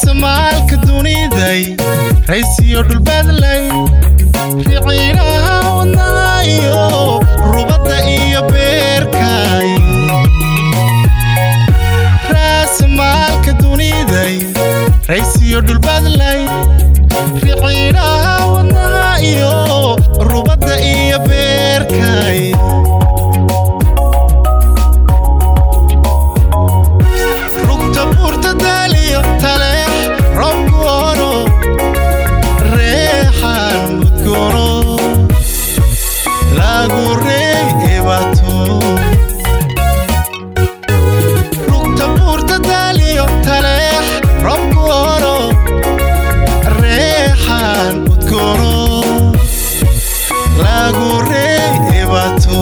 raasamaalka duniday raysiyo dhulbadlay riciinaha wadnaha iyo rubadda iyo beerkay raasamaalka duniday raysiyo dhulbadlay riciinaha wadnaha iyo rubadda iyo beerkay rugta buurta daaliyo taleex roobku ono reexan mudgoono lagu reey ebato rugta buurta daaliyo taleex roobku ono reexan mudgoono lagu reey ebato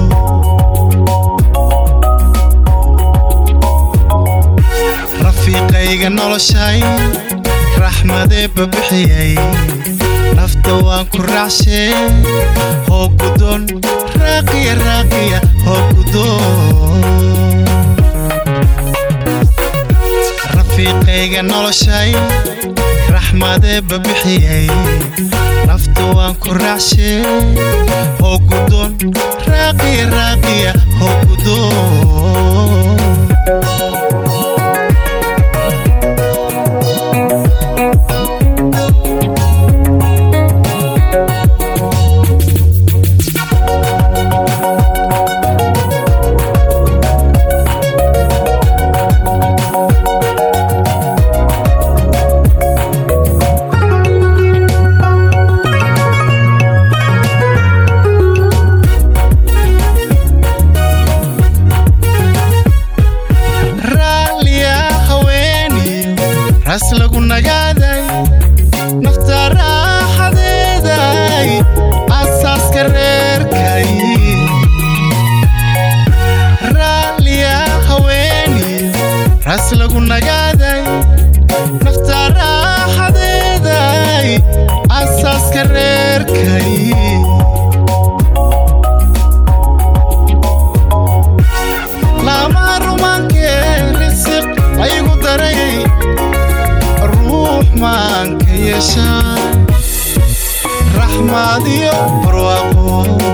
rafiiqayga noloshay raxmadee babixiyay nafta waan ku raacshe hoo gudon raaqiya raaqiya hoo gudon rafiiqayga noloshay raxmadee babixiyay nafta waan ku raacshe hoo gudon raaqiya raaqiya hoo gudon raalliya haweeniyo ras lagu nagaaday nafta raaxadeeday asaaska reerkay raalliya haweeniyo ras lagu nagaaday nafta raaxadeeday asaaska reerkay lama rumaankee risiq aygu daray ruux maanka yeeshaa raxmaad iyo barwaaqo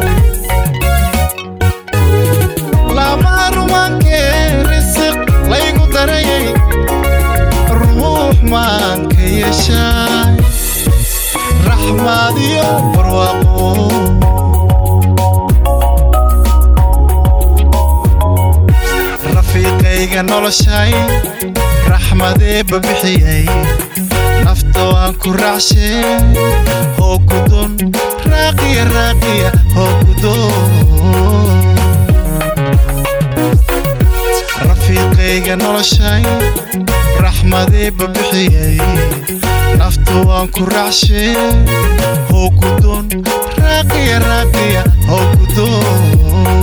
lama rumaankee risiq laygu darayay ruux maanka yeeshaa raxmaad iyo barwaaqo rafiiqayga noloshay raxmadee babixiyay nafta waan ku raacshe hoo gudon raaqiya raaqiya hoo gudon rafiiqayga noloshay raxmadee babixiyay nafta waan ku raacshe hoo gudon raaqiya raaqiya hoo gudon